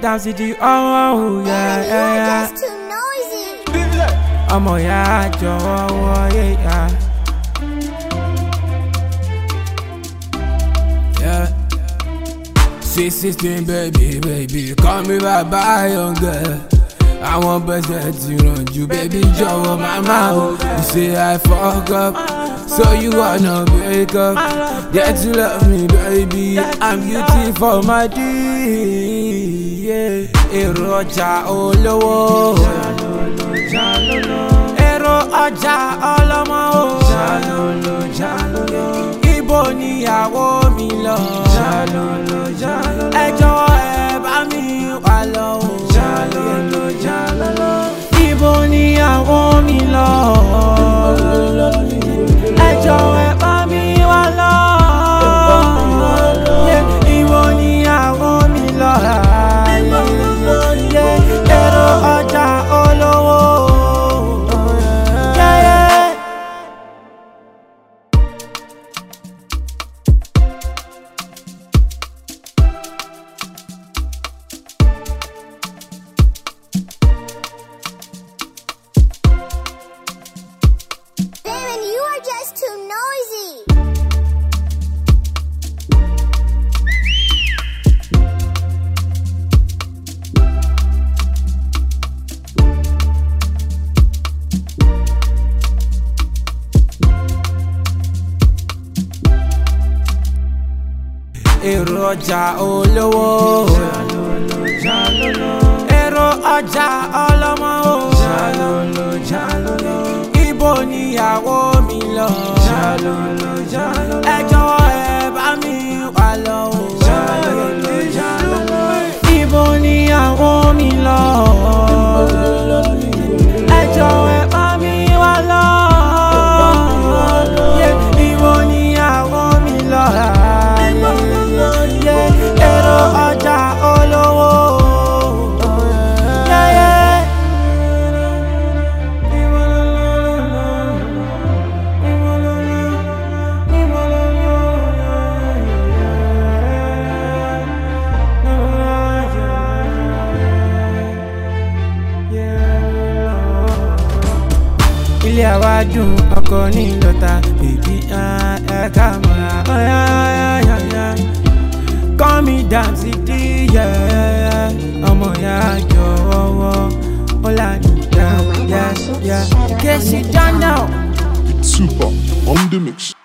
dance di ọwọ́ o yẹ Man, you ẹ are yẹ. just too noisy. ọmọ ya jọ̀wọ́ wọlé ya. Yeah. Sweet sixteen baby baby call me bàbá young girl. Àwọn bẹ́sẹ̀ ti ràn jù baby jọ̀wọ́ mama o. You say I fuck up so you wanna break up. Get to love me baby I'm beauty for my D. Yeah. Èrò ọjà olówó. Èrò ọjà ọlọ́mọ o. Jalolo jalolo. Ibo níyàwó mi lọ. Jalolo jalolo. Ẹ jọ̀wọ́ ẹ bá mi wà lọ o. Jalolo jalolo. Ibo níyàwó mi lọ. Ẹ jọ̀wọ́ ẹ bá mi wà lọ. Yeah, Ibo níyàwó mi lọ. Yeah, Èrò ọjà olówó. Yeah, yeah. Damon, you are just too noisy. èrò ọjà olówó. èrò ọjà ọlọ́mọ o. ibo níyàwó mi lọ. ẹ jọ̀wọ́ ẹ bá mi wà lọ o. ibo níyàwó mi lọ. ẹ jọ̀wọ́ ẹ bá mi wà lọ. Yeah, ibo níyàwó mi lọ. Yeah, èrò ọjà olówó. Yeah, yeah. ilé àwa dùn ọkọ ní lọta bèbí ẹ ká mọ́ra ọ̀yá ọ̀yá ọ̀yá kọ́ mi dànsí díyẹ ọmọ ya jọ̀wọ́ ó lànà yá yá yá in case you don't know. Super on the mix.